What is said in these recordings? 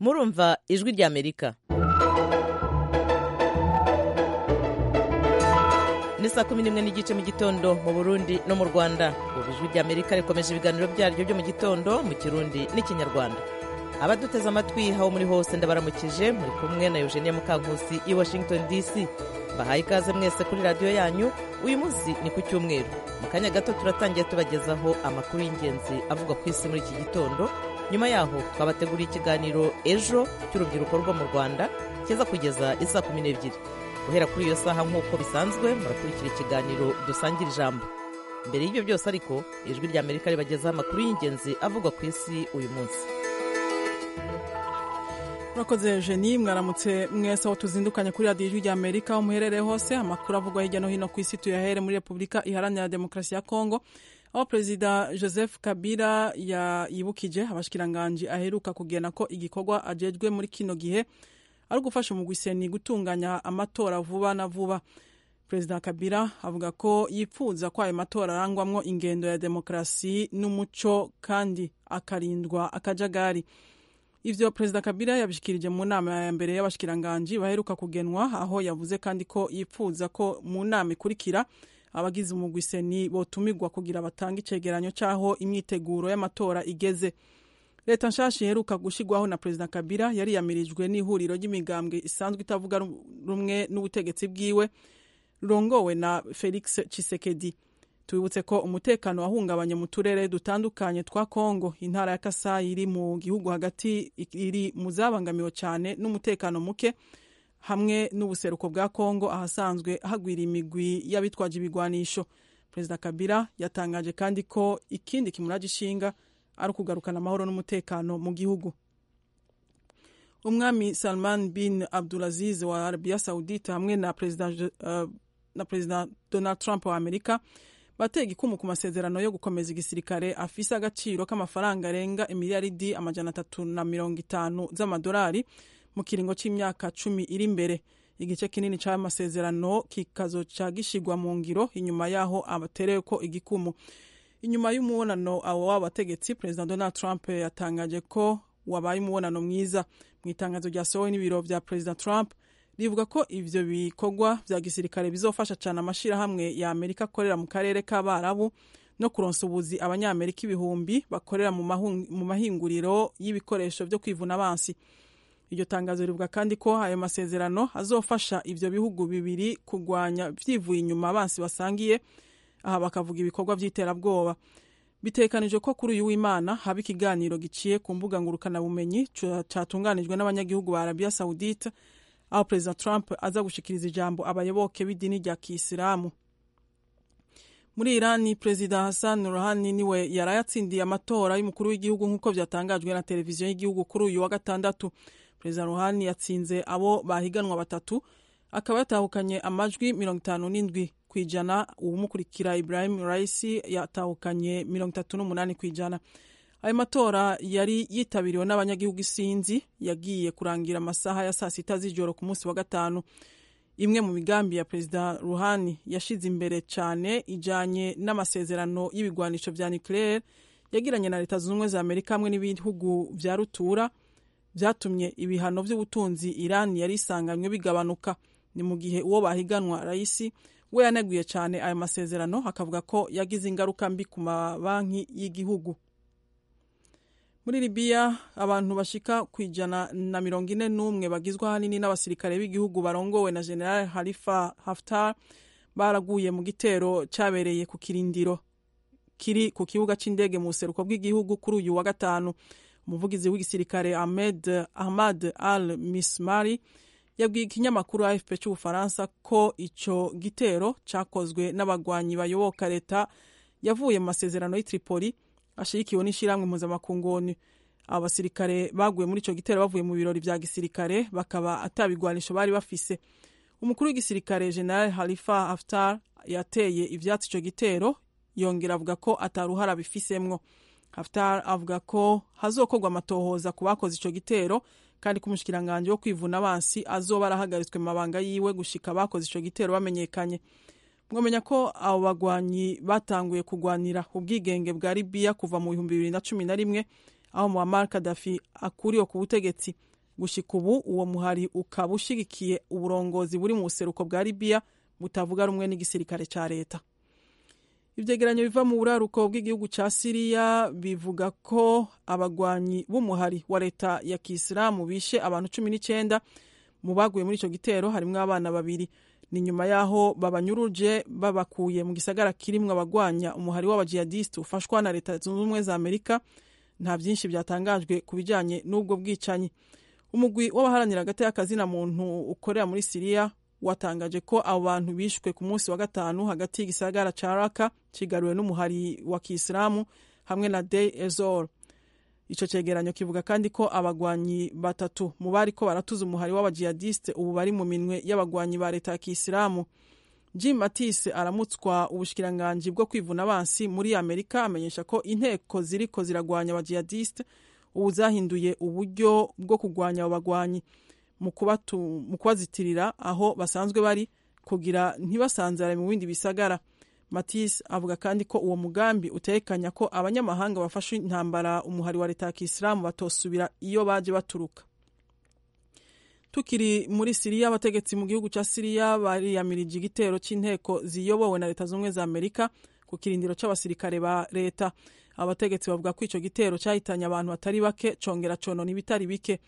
murumva ijwi ry'amerika ni saa kumi n'imwe n'igice mu gitondo mu burundi no mu rwanda ubu ijwi ry'amerika rikomeje ibiganiro byaryo byo mu gitondo mu kirundi n'ikinyarwanda abaduteze amatwi aho muri hose ndabaramukije muri kumwe na eugenia mukankusi i washington dc bahaye ikaze mwese kuri radiyo yanyu uyu munsi ni ku cyumweru mu kanya gato turatangiye tubagezaho amakuru y'ingenzi avuga ku isi muri iki gitondo nyuma yaho twabateguriye ikiganiro ejo cy'urubyiruko rwo mu rwanda kiza kugeza isaa kumi n'ebyiri guhera kuri iyo saha nk'uko bisanzwe murakurikira ikiganiro dusangira ijambo mbere y'ibyo byose ariko ijwi ry'amerika ribagezaho amakuru y'ingenzi avugwa ku isi uyu munsi murakoze jeni mwaramutse mwese aho tuzindukanye kuri radiyo ijwi ry'amerika aho muherereye hose amakuru avugwa hirya no hino ku isi tuyahere muri repubulika iharanira demokarasi ya kongo aho perezida joseph kabila yibukije abashikiranganji aheruka kugena ko igikorwa ajejwe muri kino gihe ari ugufasha umugwiseni gutunganya amatora vuba na vuba perezida kabila avuga ko yifuza ko ayo matora arangwamwo ingendo ya demokarasi n'umuco kandi akarindwa akajagari ivyo perezida kabila yabishikirije mu nama ya mbere y'abashikiranganji baheruka kugenwa aho yavuze kandi ko yipfuza ko mu nama ikurikira abagize umugwiseni botumigwa kugira batange icegeranyo c'aho imyiteguro y'amatora igeze leta nshasha iheruka gushigwaho na perezida kabila yariyamirijwe n'ihuriro ry'imigambwe isanzwe itavuga rumwe n'ubutegetsi bwiwe rurongowe na felix chisekedi tubibutse ko umutekano wahungabanye mu turere dutandukanye twa kongo intara ya kasayi iri mu gihugu hagati iri mu zabangamiwe cyane n'umutekano muke hamwe n'ubuseruko bwa kongo ahasanzwe hagwira imigwi y'abitwaje ibigwanisho perezida kabila yatangaje kandi ko ikindi kimuraje ishinga ari ukugarukana amahoro n'umutekano mu gihugu umwami salman bin abdulaziz wa arabiya saudite hamwe na perezida, uh, na perezida donald trump wa amerika batega ikumu ku masezerano yo gukomeza igisirikare afise agaciro k'amafaranga arenga imiliyaridi amajana atatu na mirongo itanu z'amadolari mu kiringo c'imyaka cumi iri imbere igice kinini c'ayo masezerano kikazoca gishigwa mu ngiro inyuma yaho abaterewe ko igikumu inyuma y'umubonano abo w'abategetsi perezida donald trump yatangaje ko wabaye umubonano mwiza mu itangazo ryasohowe n'ibiro vya perezida trump rivuga ko ivyo bikorwa vya gisirikare bizofasha cane amashirahamwe ya amerika akorera mu karere k'abarabu no kuronsa ubuzi abanyamerika ibihumbi bakorera mu mahinguriro y'ibikoresho vyo kwivuna abansi iryo tangazo rivuga kandi ko ayo masezerano azofasha ivyo bihugu bibiri kurwanya vyivuye inyuma abansi basangiye aha bakavuga ibikorwa vy'iterabwoba bitekanijwe ko kuri uyu w'imana haba ikiganiro giciye ku mbuga ngurukanabumenyi catunganijwe n'abanyagihugu ba arabiya saudite aho perezida trump aza gushikiriza ijambo abayoboke b'idini rya kiyisilamu muri irani perezida hassan rohani niwe yaraye atsindiye amatora y'umukuru w'igihugu nk'uko byatangajwe na televiziyo y'igihugu kuri uyu wa gatandatu perezida rohani yatsinze abo bahiganwa batatu akaba yatahukanye amajwi mirongo itanu n'indwi ku ijana uwumukurikira ibrahim raisi yatahukanye mirongo itatu n'umunani ku ijana ayo matora yari yitabiriwe n'abanyagihugu isinzi yagiye kurangira amasaha ya saa sita z'ijoro ku munsi wa gatanu imwe mu migambi ya perezida ruhani yashize imbere cyane ijyanye n'amasezerano y'ibigwanisho vya nucleaire yagiranye na leta zunze ubumwe za amerika hamwe n'ibihugu vya rutura byatumye ibihano by'ubutunzi irani yari isanganywe bigabanuka ni mu gihe uwo bahiganwa rayisi we yaneguye cyane ayo masezerano akavuga ko yagize ingaruka mbi ku mabanki y'igihugu muri libiya abantu bashika ku ijana na mirongo ine n'umwe bagizwe ahanini n'abasirikare b'igihugu barongowe na general harifa haftar baraguye mu gitero cyabereye ku kirindiro kiri ku kibuga cy'indege mu buseruko bw'igihugu kuri uyu wa gatanu umuvugizi w'igisirikare ahmed ahmad al mismari yabwiye ikinyamakuru afp cy'ubufaransa ko ico gitero cakozwe n'abagwanyi bayoboka leta yavuye mu masezerano y'itripoli ashigikiwe n'ishyirahamwe mpuzamakungu aba basirikare baguye muri icyo gitero bavuye mu birori bya gisirikare bakaba atabigwanisho bari bafise umukuru w'igisirikare general harifa haftar yateye ibyatsi icyo gitero yongera avuga ko ataruhara bifisemwo haftar avuga ko hazokorwa amatohoza ku bakoze icyo gitero kandi ko umushikiranganji wo kwivuna abansi azoba arahagaritswe mu mabanga yiwe gushika abakoze icyo gitero bamenyekanye mwamenya ko abo bagwanyi batanguye kugwanira ubwigenge bwa libiya kuva mu bihumbi bibiri na cumi na rimwe aho muammar kadafi akuriwe ku butegetsi gushika ubu uwo muhari ukaba ushigikiye uburongozi buri mu buseruko bwa libiya butavuga rumwe n'igisirikare cya leta ibyegeranyo biva mu buraruko bw'igihugu cya siriya bivuga ko abagwanyi b'umuhari wa leta ya kisilamu bishe abantu cumi n'icyenda mu baguye muri icyo gitero harimo abana babiri ni nyuma y'aho babanyuruje babakuye mu gisagara kirimwo abagwanya umuhari w'abajihadisiti ufashwa na leta zunze ubumwe za amerika nta byinshi byatangajwe ku bijyanye n'ubwo bwicanyi umugwi w'abaharanira agati muntu ukorera muri siriya watangaje ko abo bantu bishwe ku munsi wa gatanu hagati y'igisagara ca raka kigaruwe n'umuhari wa kisilamu hamwe na dey ezor ico cegeranyo kivuga kandi ko abagwanyi batatu mu bari ko baratuza umuhari w'abajihadiste ubu bari mu minwe y'abagwanyi ba leta ya kisilamu jim matise aramutswa ubushikiranganji bwo kwivuna abansi muri amerika amenyesha ko inteko ziriko ziragwanya abajihadiste ubu zahinduye uburyo bwo kurwanya abo bagwanyi mu kubatu- mu kubazitirira aho basanzwe bari kugira ntibasanzare mu bindi bisagara matise avuga kandi ko uwo mugambi utekanya ko abanyamahanga bafashe intambara umuhari wa leta ya kisilamu batosubira iyo baje baturuka tukiri muri siriya abategetsi mu gihugu cya siriya bariyamirije igitero cy'inteko ziyobowe na leta z'ubumwe za amerika ku kirindiro cy'abasirikare ba leta abategetsi bavuga ko icyo gitero cyahitanye abantu batari bake congera conona ibitari bike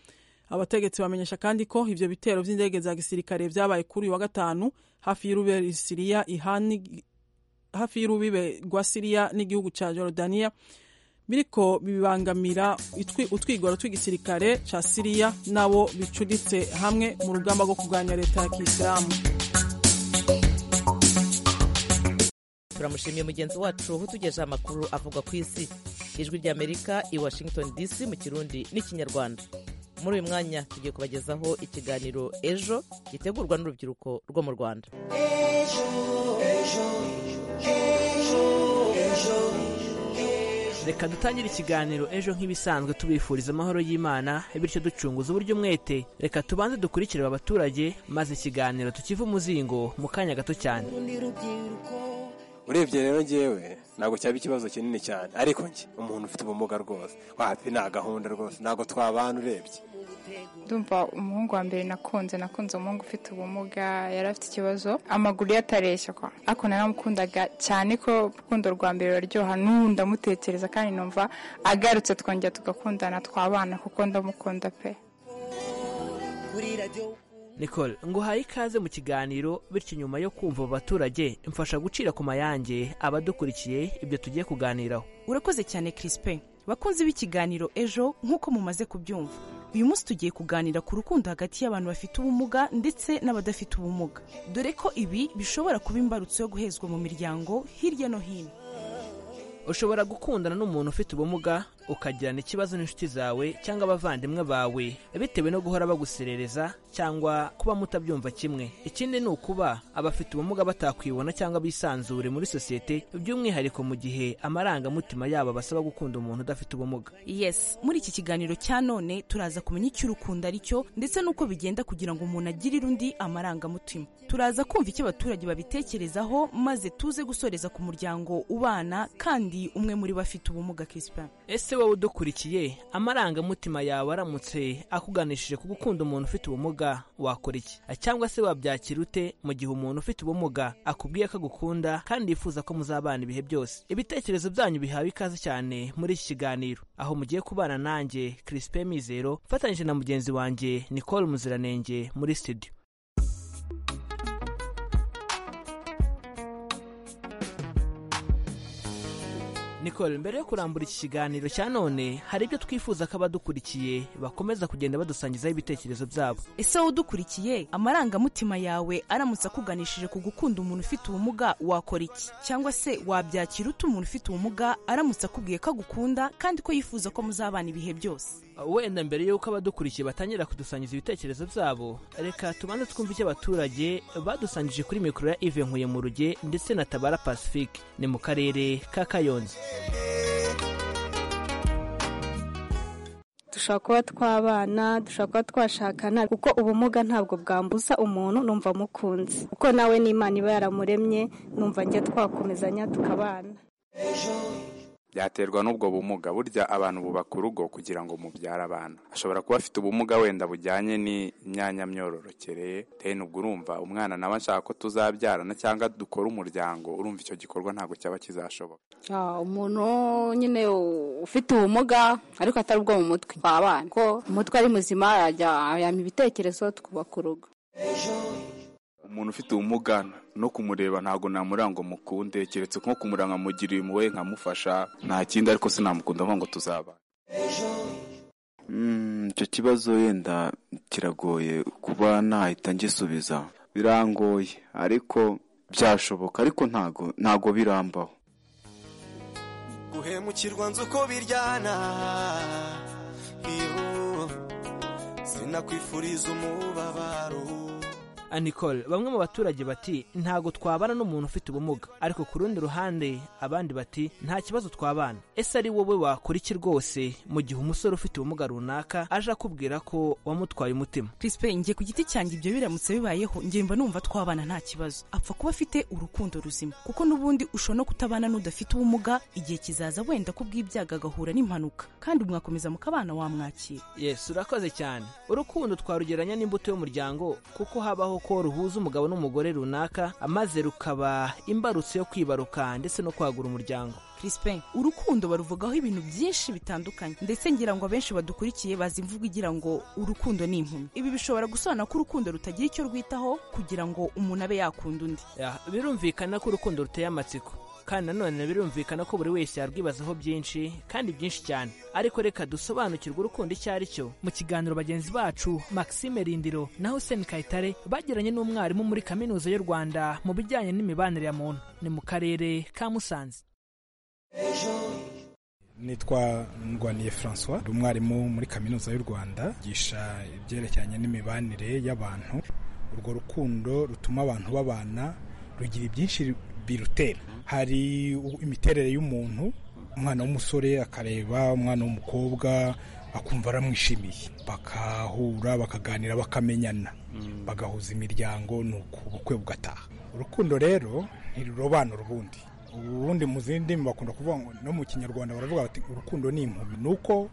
abategetsi bamenyesha kandi ko ivyo bitero vy'indege za gisirikare vyabaye kuri uyu wa gatanu hafi y'irubere siriya ihani hafi y'urubibe rwa siriya n'igihugu cya jorodaniya biriko bibangamira itwi- utwigoro tw'igisirikare cya siriya n'abo bicuritse hamwe mu rugamba rwo kurwanya leta ya kisilamu turamushimiye mugenzi wacu utugejeho amakuru avuga ku isi ijwi ry'amerika i washington dc mu kirundi n'ikinyarwanda muri uyu mwanya tugiye kubagezaho ikiganiro ejo gitegurwa n'urubyiruko rwo mu rwanda reka dutangire ikiganiro ejo nk'ibisanzwe tubifuriza amahoro y'imana bityo ducunguza uburyo umwete reka tubanze dukurikire aba baturage maze ikiganiro tukive umuzingo mu kanya gato cyane urebye rero njyewe ntabwo cyaba ikibazo kinini cyane ariko njye umuntu ufite ubumuga rwose wapi nta gahunda rwose ntabwo twabana urebye ndumva umuhungu wa mbere nakunze nakunze umuhungu ufite ubumuga yari afite ikibazo amaguru ye atareshya kwa ariko naramukundaga cyane ko urukundo rwa mbere ruraryoha n'ubu ndamutekereza kandi numva agarutse twongera tugakundana twabana kuko ndamukunda pe nicole nguhaye ikaze mu kiganiro bityo nyuma yo kumva abo baturage mfasha gucira ku mayange abadukurikiye ibyo tugiye kuganiraho urakoze cyane Crispin bakunze b'ikiganiro ejo nk'uko mumaze kubyumva uyu munsi tugiye kuganira ku rukundo hagati y'abantu bafite ubumuga ndetse n'abadafite ubumuga dore ko ibi bishobora kuba imbarutso yo guhezwa mu miryango hirya no hino ushobora gukundana n'umuntu ufite ubumuga ukagirana ikibazo n'inshuti zawe cyangwa abavandimwe bawe bitewe no guhora baguserereza cyangwa kuba mutabyumva kimwe ikindi ni ukuba abafite ubumuga batakwibona cyangwa bisanzure muri sosiyete by'umwihariko mu gihe amarangamutima yabo basaba gukunda umuntu udafite ubumuga yes muri iki kiganiro cya none turaza kumenya icyo urukundo ari cyo ndetse n'uko bigenda kugira ngo umuntu agirire undi amarangamutima turaza kumva icyo abaturage babitekerezaho maze tuze gusoreza ku muryango ubana kandi umwe muri bo afite ubumuga Crispin ese wowe udukurikiye amarangamutima yawe aramutse akuganishije ku gukunda umuntu ufite ubumuga wakora iki cyangwa se wabyakira ute mu gihe umuntu ufite ubumuga akubwiye ko agukunda kandi yifuza ko muzabana ibihe byose ibitekerezo byanyu bihawe ikaze cyane muri iki kiganiro aho mugiye kubana nanjye Crispin Mizero mfatanyije na mugenzi wanjye Nicole Muziranenge muri studio Nicole mbere yo kurambura iki kiganiro cya none hari ibyo twifuza ko abadukurikiye bakomeza kugenda badusangizaho ibitekerezo byabo ese wowe udukurikiye amarangamutima yawe aramutse akuganishije ku gukunda umuntu ufite ubumuga wakora iki cyangwa se wabyakira ute umuntu ufite ubumuga aramutse akubwiye ko agukunda kandi ko yifuza ko muzabana ibihe byose wenda mbere y'uko abadukurikiye batangira kudusangiza ibitekerezo byabo reka tubanze twumve icyo abaturage badusangije kuri mikoro ya ive nkuye mu ruge ndetse na tabara pacifique ni mu karere ka kayonza dushobora kuba twabana dushobora kuba twashakana kuko ubumuga ntabwo bwambuza umuntu numva mukunze kuko nawe n'imana iba yaramuremye numva njye twakomezanya tukabana byaterwa n'ubwo bumuga burya abantu bubaka urugo kugira ngo mubyare abana ashobora kuba afite ubumuga wenda bujyanye n'imyanya myororokere rero ubwo urumva umwana nawe ashaka ko tuzabyarana cyangwa dukora umuryango urumva icyo gikorwa ntabwo cyaba kizashoboka umuntu nyine ufite ubumuga ariko atari ubwo mu mutwe wabana ko umutwe ari muzima yajyana ibitekerezo twubaka urugo umuntu ufite ubumuga no kumureba ntabwo namuranga mukunde keretse nko kumuranga mugiriye impuhwe nkamufasha nta kindi ariko sinamukunda mvuga ngo tuzaba icyo kibazo wenda kiragoye kuba nahita ngisubiza birangoye ariko byashoboka ariko ntago ntago birambaho guhemukirwa nzi uko biryana sinakwifuriza umubabaro anikore bamwe mu baturage bati ntago twabana n'umuntu ufite ubumuga ariko ku rundi ruhande abandi bati nta kibazo twabana ese ari wowe wakora iki rwose mu gihe umusore ufite ubumuga runaka aje akubwira ko wamutwaye umutima Crispe ngiye ku giti cyanjye ibyo biramutse bibayeho ngiye mba numva twabana nta kibazo apfa kuba afite urukundo ruzima kuko n'ubundi ushobora no kutabana n'udafite ubumuga igihe kizaza wenda ko bw'ibyago agahura n'impanuka kandi mwakomeza mukabana wamwakira yesu urakoze cyane urukundo twarugereranya n'imbuto y'umuryango kuko habaho ko ruhuza umugabo n'umugore runaka maze rukaba imbarutso yo kwibaruka ndetse no kwagura umuryango Crispin urukundo baruvugaho ibintu byinshi bitandukanye ndetse ngira ngo abenshi badukurikiye bazi imvugo igira ngo urukundo ni impumyi ibi bishobora gusobanura ko urukundo rutagira icyo rwitaho kugira ngo umuntu abe yakunda undi Ya, birumvikana ko urukundo ruteye amatsiko kandi nanone birumvikana ko buri wese yarwibazaho byinshi kandi byinshi cyane ariko reka dusobanukirwe urukundo icyo ari cyo mu kiganiro bagenzi bacu maxime rindiro na hussein kayitare bagiranye n'umwarimu muri kaminuza y'u rwanda mu bijyanye n'imibanire ya muntu ni mu karere ka musanze nitwa ndwaniye francois ndi umwarimu muri kaminuza y'u rwanda yigisha ibyerekeranye n'imibanire y'abantu urwo rukundo rutuma abantu babana rugira ibyinshi birutera hari u- imiterere y'umuntu umwana w'umusore akareba umwana w'umukobwa akumva aramwishimiye bakahura bakaganira bakamenyana bagahuza imiryango nuko ubukwe bugataha urukundo rero ntirurobanura ubundi ubundi mu zindi ndimi bakunda kuvuga ngo no mu kinyarwanda baravuga bati urukundo ni impumyi ni uko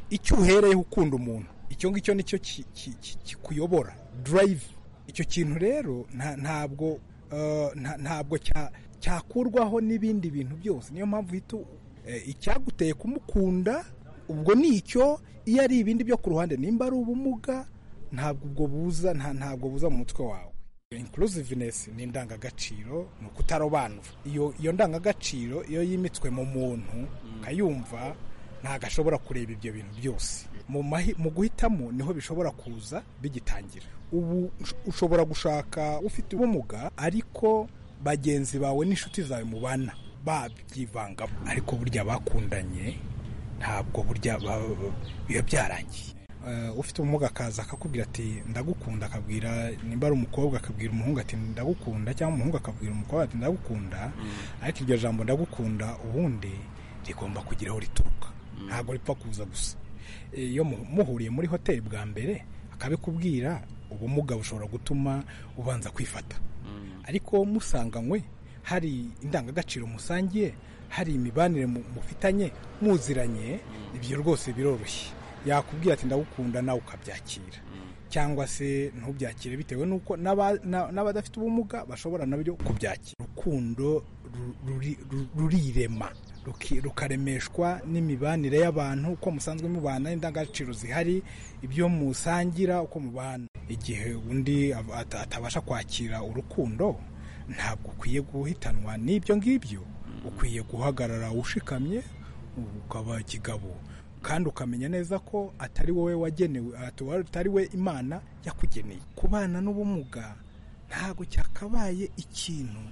icyo uhereyeho ukunda umuntu icyo ngicyo nicyo ki- ki- ki- kikuyobora drive icyo kintu rero nta- ntabwo eh, nta- ntabwo cya- cyakurwaho n'ibindi bintu byose niyo mpamvu uhita u- eh, icyaguteye kumukunda ubwo ni icyo iyo ari ibindi byo ku ruhande nimba ari ubumuga ntabwo ubwo buza nta- ntabwo buza mu mutwe wawe inclusiveness ni indangagaciro ni ukutarobanura iyo iyo ndangagaciro iyo yimitswe mu muntu ukayumva ntabwo ashobora kureba ibyo bintu byose mu mahi- mu guhitamo niho bishobora kuza bigitangira ubu ush- ushobora gushaka ufite ubumuga ariko bagenzi bawe n'inshuti zawe mubana babyivangamo ariko burya bakundanye ntabwo burya ba- ba- biba byarangiye Eh, ufite ubumuga akaza akakubwira ati ndagukunda akabwira nimba ari umukobwa akabwira umuhungu ati ndagukunda cyangwa umuhungu akabwira umukobwa ati ndagukunda ariko iryo jambo ndagukunda ubundi rigomba kugira aho rituruka ntabwo ripfa kuza gusa Eh, iyo mu- muhuriye muri hoteli bwa mbere akabikubwira ubumuga bushobora gutuma ubanza kwifata ariko musanganywe hari indangagaciro musangiye hari imibanire mu- mufitanye muziranye ibyo rwose biroroshye yakubwira ati ndagukunda nawe ukabyakira cyangwa se ntubyakire bitewe n'uko n'aba- na- n'abadafite ubumuga bashobora nabyo kubyakira urukundo ru- ruri- ru- rurirema ruki- rukaremeshwa n'imibanire y'abantu uko musanzwe mubana indangagaciro zihari ibyo musangira uko mubana igihe undi ab- ata- atabasha kwakira urukundo ntabwo ukwiye guhitanwa n'ibyo ngibyo ukwiye guhagarara ushikamye ukaba kigabo kandi ukamenya neza ko atari wowe wagenewe ati- atari we imana yakugeneye kubana n'ubumuga ntabwo cyakabaye ikintu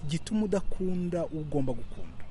gituma udakunda ugomba gukunda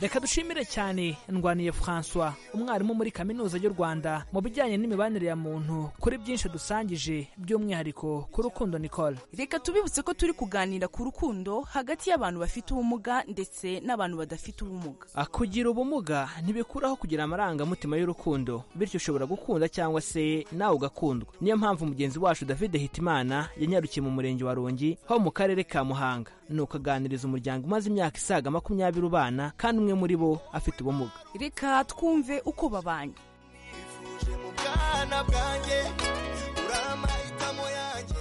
reka dushimire cyane ndwaniye francois umwarimu muri kaminuza y'u rwanda mu bijyanye n'imibanire ya muntu kuri byinshi dusangije by'umwihariko ku rukundo nicole reka tubibutse ko turi kuganira ku rukundo hagati y'abantu bafite ubumuga ndetse n'abantu badafite ubumuga Ah, kugira ubumuga ntibikuraho kugira amarangamutima y'urukundo bityo ushobora gukunda cyangwa se nawe ugakundwa niyo mpamvu mugenzi wacu david hitimana yanyarukiye mu murenge wa rongi ho mu karere ka muhanga ni ukaganiriza umuryango umaze imyaka isaga makumyabiri ubana kandi umwe muri bo afite ubumuga reka twumve uko babanye bwana bwanjye uri amahitamo yanjye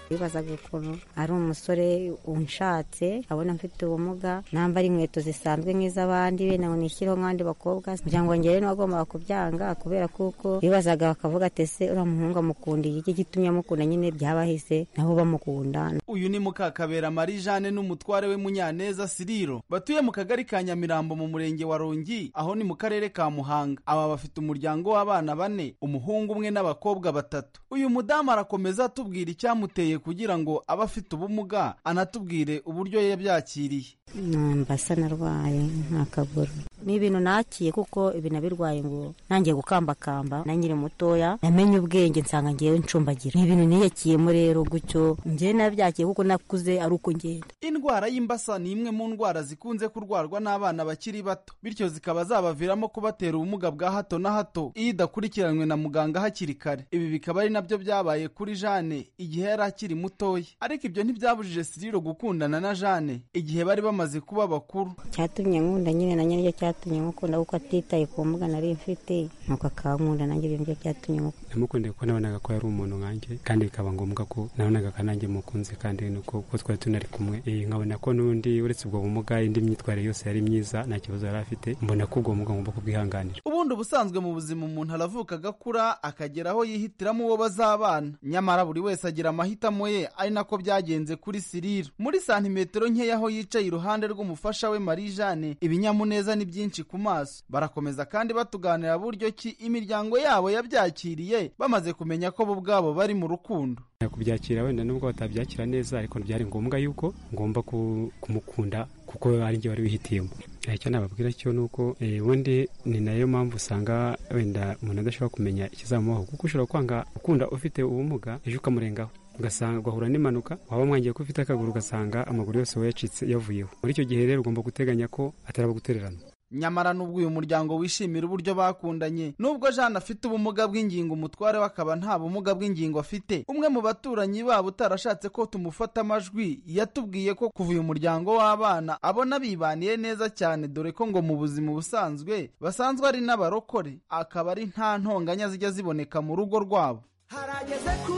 bibazaga ukuntu ari umusore unshatse abona mfite ubumuga namba ari inkweto zisanzwe nk'iz'abandi benda ngo nishyireho nk'abandi bakobwa kugira ngo njyewe n'uwagombaga kubyanga kubera kuko bibazaga bakavuga ati ese uriya muhungu amukundiye iki gitumye amukunda nyine byabahise nabo bamukunda uyu ni mukakabera marie jeanne n'umutware we munyaneza siriro batuye mu kagari ka nyamirambo mu murenge wa rongi aho ni mu karere ka muhanga aba bafite umuryango w'abana bane umuhungu umwe n'abakobwa batatu uyu mudamu arakomeza atubwira icyamuteye kugira ngo abe afite ubumuga anatubwire uburyo yabyakiriye mbasa narwaye nk'akaguru ni ibintu nakiye kuko ibintu nabirwaye ngo nangiye gukambakamba nanyiri mutoya namenye ubwenge nsanga ngewe ncumbagira ni ibintu niyakiyemo rero gutyo ngewe nabyakiye kuko nakuze ari uko ngenda indwara y'imbasa ni imwe mu ndwara zikunze kurwarwa n'abana bakiri bato bityo zikaba zabaviramo kubatera ubumuga bwa hato na hato iyo idakurikiranwe na muganga hakiri kare ibi bikaba ari nabyo byabaye kuri jane igihe yari akiri mutoya ariko ibyo ntibyabujije siriro gukundana na jane igihe bari bamaze kuba bakuru cyatumye nkunda nyine na nyiryo cyatumye nkukunda kuko atitaye ku mbuga nari mfite nuko akankunda nanjye ibyo ngibyo byatumye nkukunda namukundeye kuko nabonaga ko yari umuntu nkanjye kandi bikaba ngombwa ko nabonaga ko nanjye mukunze kandi nuko kuko twari tunari kumwe Eh, nkabona ko n'undi uretse ubwo bumuga indi myitwarire yose yari myiza nta kibazo yari afite mbona ko ubwo bumuga ngomba kubwihanganira ubundi ubusanzwe mu buzima umuntu aravuka agakura akagera aho yihitiramo uwo bazabana nyamara buri wese agira amahitamo ye ari nako byagenze kuri siriro muri santimetero nkeya aho yicaye iruhande rw'umufasha we marie jeanne ibinyamuneza ni byinshi ku maso barakomeza kandi batuganira buryo ki imiryango yabo yabyakiriye bamaze kumenya ko bo ubwabo bari mu rukundo kubyakira wenda nubwo batabyakira neza ariko byari ngombwa yuko ngomba ku- kumukunda kuko ari njye wari wihitiyemo Eh, icyo nababwira cyo ni uko eh, ubundi ni nayo mpamvu usanga wenda umuntu adashobora kumenya ikizamubaho kuko ushobora kwanga ukunda ufite ubumuga ejo ukamurengaho ugasanga ugahura n'impanuka waba mwangiye ko ufite akaguru ugasanga amaguru yose wayacitse yavuyeho muri icyo gihe rero ugomba guteganya ko atari abo gutererana nyamara nubwo uyu muryango wishimira uburyo bakundanye nubwo jeanne afite ubumuga bw'ingingo umutware we akaba nta bumuga bw'ingingo afite umwe mu baturanyi babo utarashatse ko tumufata amajwi yatubwiye ko kuva uyu muryango w'abana abona bibaniye neza cyane dore ko ngo mu buzima busanzwe basanzwe ari n'abarokore akaba ari nta ntonganya zijya ziboneka mu rugo rwabo harageze ko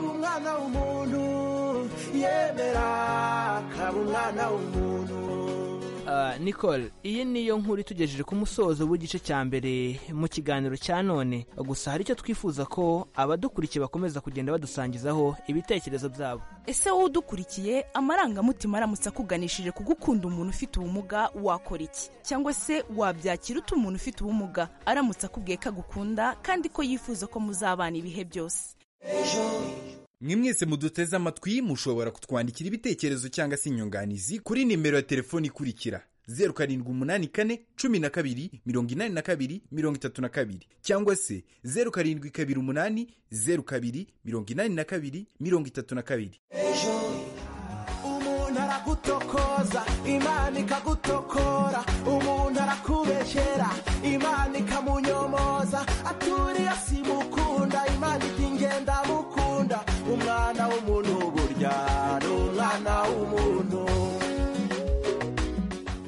umwana w'umuntu yemera akaba umwana w'umuntu Ah, nicole iyi niyo nkuru itugejeje ku musozo w'igice cya mbere mu kiganiro cya none gusa hari icyo twifuza ko abadukurikiye bakomeza kugenda badusangizaho ibitekerezo byabo ese wowe udukurikiye amarangamutima aramutse akuganishije ku gukunda umuntu ufite ubumuga wakora iki cyangwa se wabyakira ute umuntu ufite ubumuga aramutse akubwiye ko agukunda kandi ko yifuza ko muzabana ibihe byose mwe mwese muduteze amatwi mushobora kutwandikira ibitekerezo cyangwa se inyunganizi kuri nimero ya telefoni ikurikira zeru karindwi umunani kane cumi na kabiri mirongo inani na kabiri mirongo itatu na kabiri cyangwa se zeru karindwi kabiri umunani zeru kabiri mirongo inani na kabiri mirongo itatu na kabiri umuntu aragutokoza imana ikagutokora umuntu arakubeshyera imana ikamunyomoza aturiye simukunda imana iti ngenda mukunda umwana w'umuntu burya ni umwana w'umuntu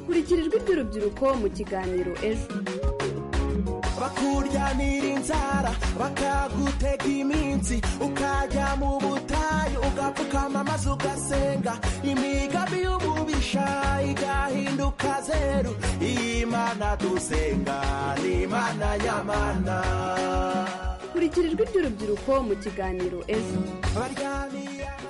kurikira ijwi ry'urubyiruko mu kiganiro ejo bakuryanira inzara bakagutega iminsi ukajya mu butayu ugapfukama maze ugasenga imigambi y'umubisha igahinduka zeru imana dusenga ni imana nyamana kurikira ijwi ry'urubyiruko mu kiganiro ejo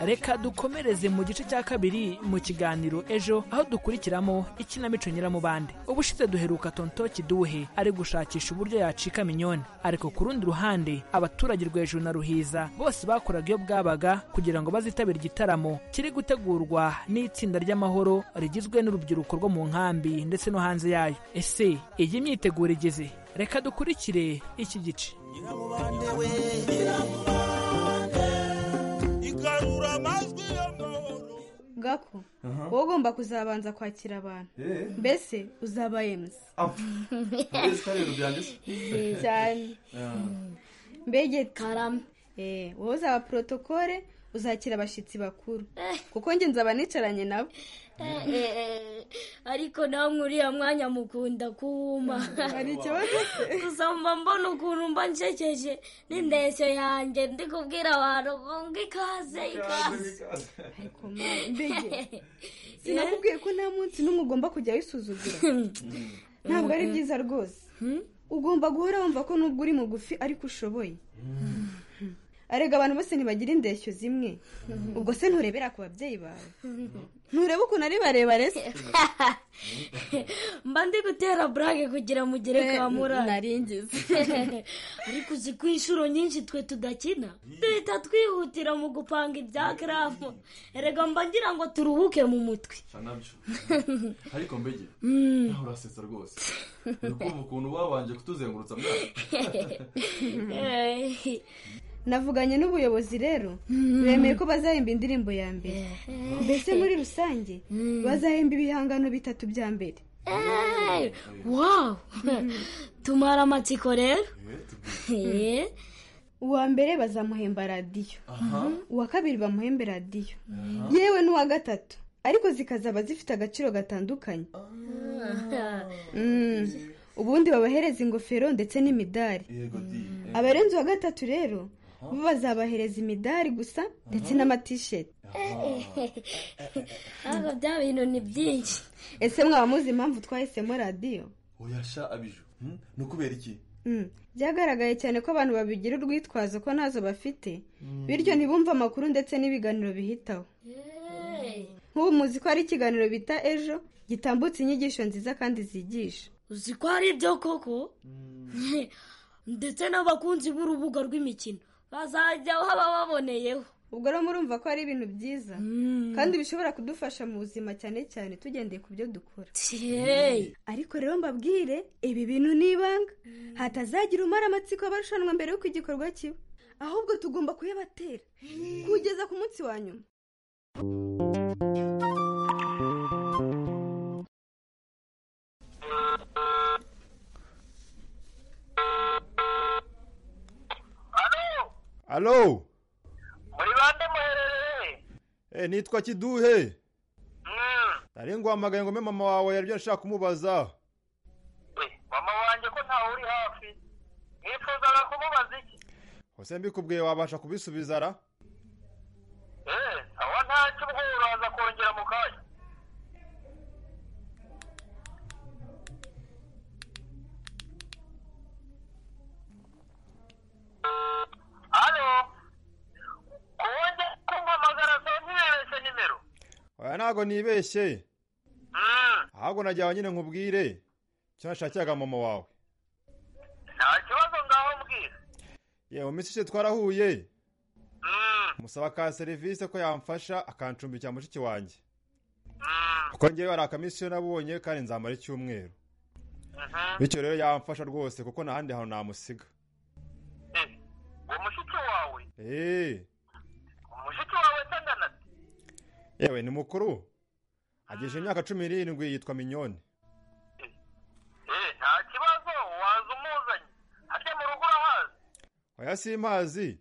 reka dukomereze mu gice cya kabiri mu kiganiro ejo aho dukurikiramo ikinamico nyiramubande ubushize duheruka tonto kiduhe ari gushakisha uburyo yacika minyoni ariko ku rundi ruhande abaturage rwejuru na ruhiza bose bakoraga iyo bwabaga kugira ngo bazitabire igitaramo kiri gutegurwa n'itsinda ry'amahoro rigizwe n'urubyiruko rwo mu nkambi ndetse no hanze yayo ese iyi myiteguro igeze reka dukurikire iki gice igarura amajwi gako wowe ugomba kuzabanza kwakira abantu Eh. mbese uzaba emuzi cyane mbege karame wowe uzaba porotokole uzakira abashyitsi bakuru kuko njye nzaba nicaranye nabo ariko namwe uriya mwanya mukunda kuwuma Hari ikibazo se? gusa mba mbona ukuntu mba nshesheje n'indeshyo yanjye ndi kubwira abantu ngo ngo ikaze ikaze mbege sinakubwiye ko nta munsi n'umwe ugomba kujya wisuzugura ntabwo ari byiza rwose ugomba guhora wumva ko nubwo uri mugufi ariko ushoboye arega abantu bose ntibagira indeshyo zimwe ubwo se nturebera ku babyeyi bawe nturebe ukuntu ari barebare se mba ndi gutera burage kugira mugere Eh, kwa murari naringize. ariko uzi ko inshuro nyinshi twe tudakina duhita twihutira mu gupanga ibya karamu erega mba ngira ngo turuhuke mu mutwe nabyo ariko mbege Mm. nawe urasetsa rwose uri kumva ukuntu babanje kutuzengurutsa mwana navuganye n'ubuyobozi rero bemeye ko bazahemba indirimbo ya mbere mbese muri rusange bazahemba ibihangano bitatu bya mbere Eh, wow tumara amatsiko rero Eh, uwa mbere bazamuhemba radiyo Aha. uwa kabiri bamuhembe radiyo yewe n'uwa gatatu ariko zikazaba zifite agaciro gatandukanye Mm. ubundi babahereza ingofero ndetse n'imidari abarenze uwa gatatu rero bo bazabahereza imidari gusa ndetse n'amatisheti ntabwo bya bintu ni byinshi ese mwaba muzi impamvu twahisemo radiyo oyasha abiju hmm? ni ukubera iki Mm. byagaragaye cyane ko abantu babigira urwitwazo ko ntazo bafite bityo ntibumve amakuru ndetse n'ibiganiro bihitaho nk'ubu muzi ko hari ikiganiro bita ejo gitambutse inyigisho nziza kandi zigisha uzi ko hari ibyo koko ndetse n'abakunzi b'urubuga rw'imikino bazajya baboneyeho ubwo rero murumva ko ari ibintu byiza kandi bishobora kudufasha mu buzima cyane cyane tugendeye ku byo dukora ariko rero mbabwire ibi bintu ni ibanga hatazagira umara amatsiko abarushanwa mbere y'uko igikorwa kiba ahubwo tugomba kuyabatera kugeza ku munsi wa nyuma alo muri bande muherereye Eh, nitwa kiduhe nari nguhamagaye ngo mbe mama wawe yaribyo nshaka kumubaza mama wanjye ko ntawe uri hafi nifuzaga kumubaza iki ese mbikubwiye wabasha kubisubiza ra eee aho ntacyo ubwo uraza kongera mu kanya hano kuwongera kumpamagara saa ntibeshye nimero oya ntago nibeshye ahubwo najyawe nyine nkubwire icyo nashakiraga mama wawe nta kibazo ngaho mbwira yewe mu minsi ishize twarahuye musaba ka serivisi ko yamfasha akancumbikira mushiki wanjye kuko ngewe hari akamisiyo nabonye kandi nzamara icyumweru bityo rero yamfasha rwose kuko nta handi hantu namusiga uwo mushiki wawe eee umushiki wawe se angana ati yewe ni mukuru agejeje imyaka cumi n'irindwi yitwa minyoni eee nta kibazo waza umuzanye harya mu rugo urahazi oya simpazi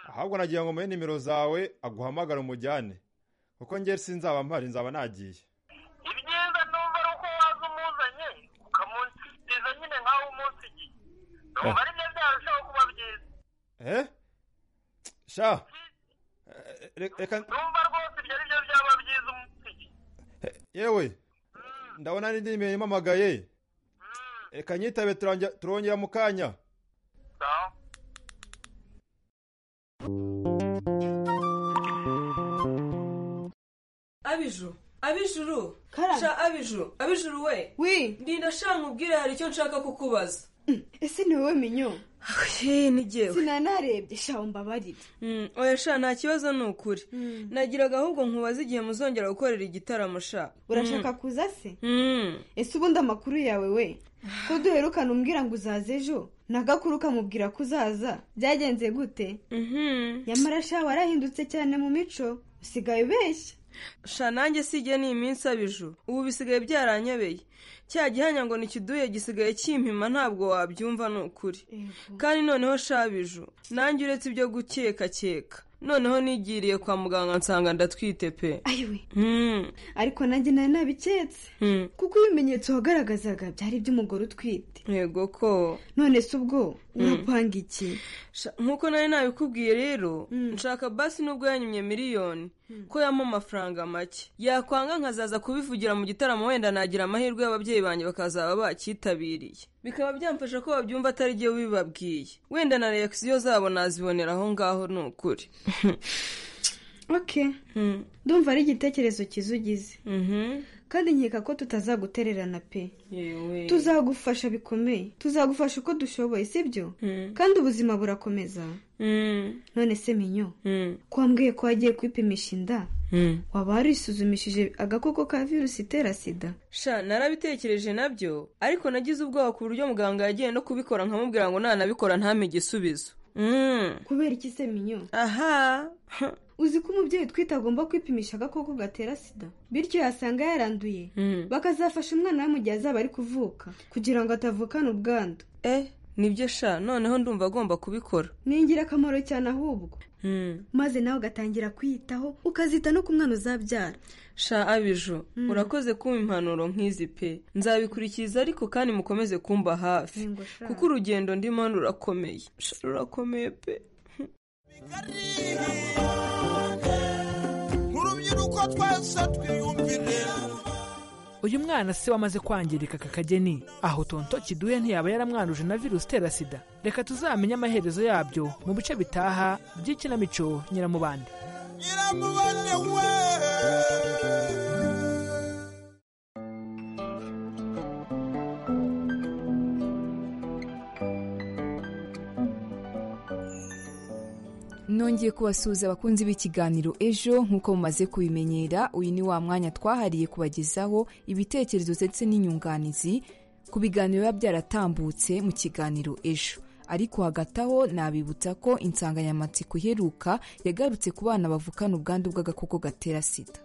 ahubwo nagira ngo muhe nimero zawe aguhamagara umujyane kuko njye sinzaba mpari nzaba nagiye ibyiza numva ari uko waza umuzanye ukamunshyikiriza nyine nk'aho umunsi igiye numva ari byo byarushaho kuba byiza eh sha Eh, re- reka numva rwose ibyo ari byo byaba byiza umunsi igiye yewe ndabona n'indi nimero impamagaye reka nyitabe turangi- turongera mu kanya abijuru abijuru Karame. sha abijuru abijuru we wi ndinda sha nkubwire hari icyo nshaka kukubaza ese ni wowe minyo ni jyewe sinanarebye shaho mbabarire Mm, oya sha nta kibazo ni ukuri nagiraga ahubwo nkubaza igihe muzongera gukorera igitaramo sha urashaka kuza se ese ubundi amakuru yawe we ko duherukana umbwira ngo uzaze ejo nagakuru ukamubwira ko uzaza byagenze gute nyamara sha warahindutse cyane mu mico usigaye ubeshya sha nanjye si igihe ni iminsi abijuru ubu bisigaye byaranyobeye cya gihanya ngo ni kiduye gisigaye kimpima ntabwo wabyumva ni ukuri kandi noneho sha abiju nanjye uretse ibyo gukeka keka noneho nigiriye kwa muganga nsanga ndatwite pe ayiwe ariko nanjye nari nabiketse kuko ibimenyetso wagaragazaga byari iby'umugore utwite yego ko none se ubwo urapanga iki nk'uko nari nabikubwiye rero nshaka basi nubwo yanyumye miliyoni ko yampa amafaranga make yakwanga nkazaza kubivugira mu gitaramo wenda nagira amahirwe y'ababyeyi banjye bakazaba bacyitabiriye bikaba byamfasha ko babyumva atari jye ubibabwiye wenda na reakisiyo zabo nazibonera aho ngaho ni ukuri oke ndumva ari igitekerezo cyiza ugize kandi nkeka ko tutazagutererana pe yewe tuzagufasha bikomeye tuzagufasha uko dushoboye sibyo kandi ubuzima burakomeza none se minyo ko wambwiye ko wagiye kwipimisha inda waba warisuzumishije agakoko ka virusi itera sida sha narabitekereje nabyo ariko nagize ubwoba ku buryo muganga yagiye no kubikora nkamubwira ngo nanabikora ntame igisubizo kubera iki se minyo aha uzi ko umubyeyi utwite agomba kwipimisha agakoko gatera sida bityo yasanga yaranduye bakazafasha umwana we mu gihe azaba ari kuvuka kugira ngo atavukana ubwandu eh nibyo sha noneho ndumva agomba kubikora ni ingirakamaro cyane ahubwo maze nawe ugatangira kwiyitaho ukazita no ku mwana uzabyara sha abiju urakoze kumpa impanuro nk'izi pe nzabikurikiza ariko kandi mukomeze kumba hafi Yego sha. kuko urugendo ndimo rurakomeye Sha, rurakomeye pe nk'urubyiruko twese twiyumvire uyu mwana se wamaze kwangirika aka kageni aho tonto kiduhe ntiyaba yaramwanduje na virusi itera sida reka tuzamenye amaherezo yabyo mu bice bitaha by'ikinamico nyiramubande nyiramubane we nongeye kubasuhuza abakunzi b'ikiganiro ejo nk'uko mumaze kubimenyera uyu ni wa mwanya twahariye kubagezaho ibitekerezo ndetse n'inyunganizi ku biganiro biba byaratambutse mu kiganiro ejo ariko hagati aho nabibutsa ko insanganyamatsiko iheruka yagarutse ku bana bavukana ubwandu bw'agakoko gatera sida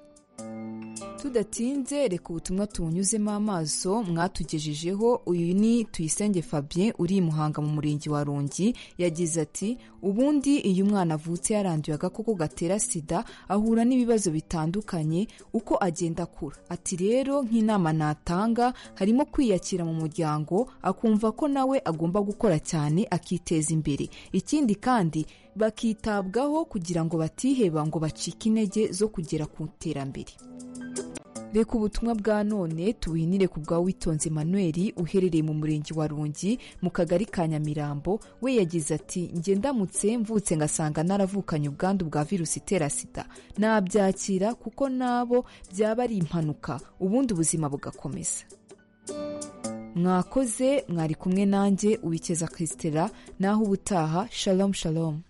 tudatinze reka ubutumwa tubunyuzemo amaso mwatugejejeho uyu ni tuyisenge fabien uri i muhanga mu murenge wa rongi yagize ati ubundi iyo umwana avutse yaranduye agakoko gatera sida ahura n'ibibazo bitandukanye uko agenda akura ati rero nk'inama natanga harimo kwiyakira mu muryango akumva ko nawe agomba gukora cyane akiteza imbere ikindi kandi bakitabwaho kugira ngo batiheba ngo bacike intege zo kugera ku iterambere reka ubutumwa bwa none tuwinire ku bwa witonze Emmanuel uherereye mu murenge wa rungi mu kagari ka nyamirambo we yagize ati njye ndamutse mvutse ngasanga naravukanye ubwandu bwa virusi itera sida nabyakira kuko nabo byaba ari impanuka ubundi ubuzima bugakomeza mwakoze mwari kumwe nanjye ubikeza krisitera naho ubutaha shalom shalom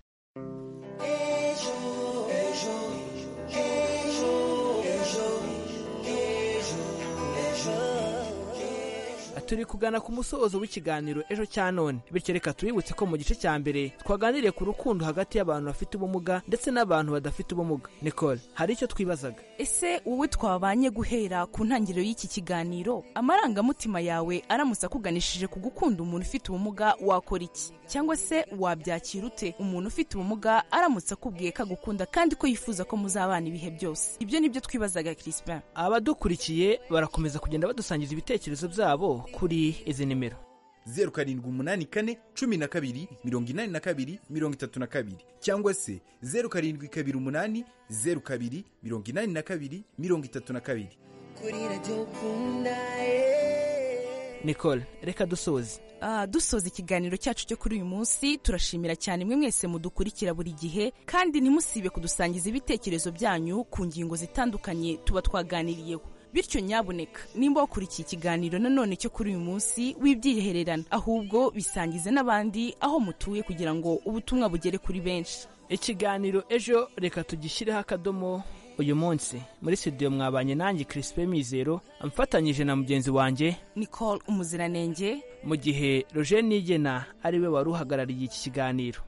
turi kugana ku musozo w'ikiganiro ejo cya none bityo reka tuributse ko mu gice cya mbere twaganiriye ku rukundo hagati y'abantu bafite ubumuga ndetse n'abantu badafite ubumuga nicole hari icyo twibazaga ese wowe twabanye guhera ku ntangiriro y'iki kiganiro amarangamutima yawe aramutse akuganishije ku gukunda umuntu ufite ubumuga wakora iki cyangwa se wabyakira ute umuntu ufite ubumuga aramutse akubwiye ko agukunda kandi ko yifuza ko muzabana ibihe byose ibyo ni byo twibazaga crispin abadukurikiye barakomeza kugenda badusangiza ibitekerezo byabo kuri izi nimero zeru karindwi umunani kane cumi na kabiri mirongo inani na kabiri mirongo itatu na kabiri cyangwa se zeru karindwi kabiri umunani zeru kabiri mirongo inani na kabiri mirongo itatu na kabiri kuri radiyo ukunda eh. nicole reka dusoze Ah, dusoza ikiganiro cyacu cyo kuri uyu munsi turashimira cyane mwe mwese mudukurikira buri gihe kandi ntimusibe kudusangiza ibitekerezo byanyu ku ngingo zitandukanye tuba twaganiriyeho bityo nyabuneka nimba wakurikiye ikiganiro nanone cyo kuri uyu munsi wibyihererana ahubwo bisangize n'abandi aho mutuye kugira ngo ubutumwa bugere kuri benshi ikiganiro ejo reka tugishyireho akadomo uyu munsi muri studio mwabanye nanjye Crispin Mizero amfatanyije na mugenzi wanjye Nicole Umuziranenge mu gihe Roger Nigena ariwe wari uhagarariye iki kiganiro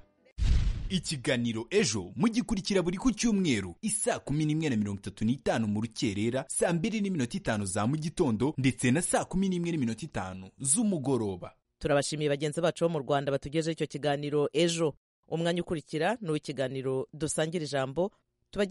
ikiganiro ejo mugikurikira buri ku cyumweru isaa kumi n'imwe na mirongo itatu n'itanu mu rukerera saa mbiri n'iminota itanu za mu gitondo ndetse na saa kumi n'imwe n'iminota itanu z'umugoroba turabashimiye bagenzi bacu bo mu rwanda batugejeho icyo kiganiro ejo umwanya ukurikira ni uw'ikiganiro dusangira ijambo tubageze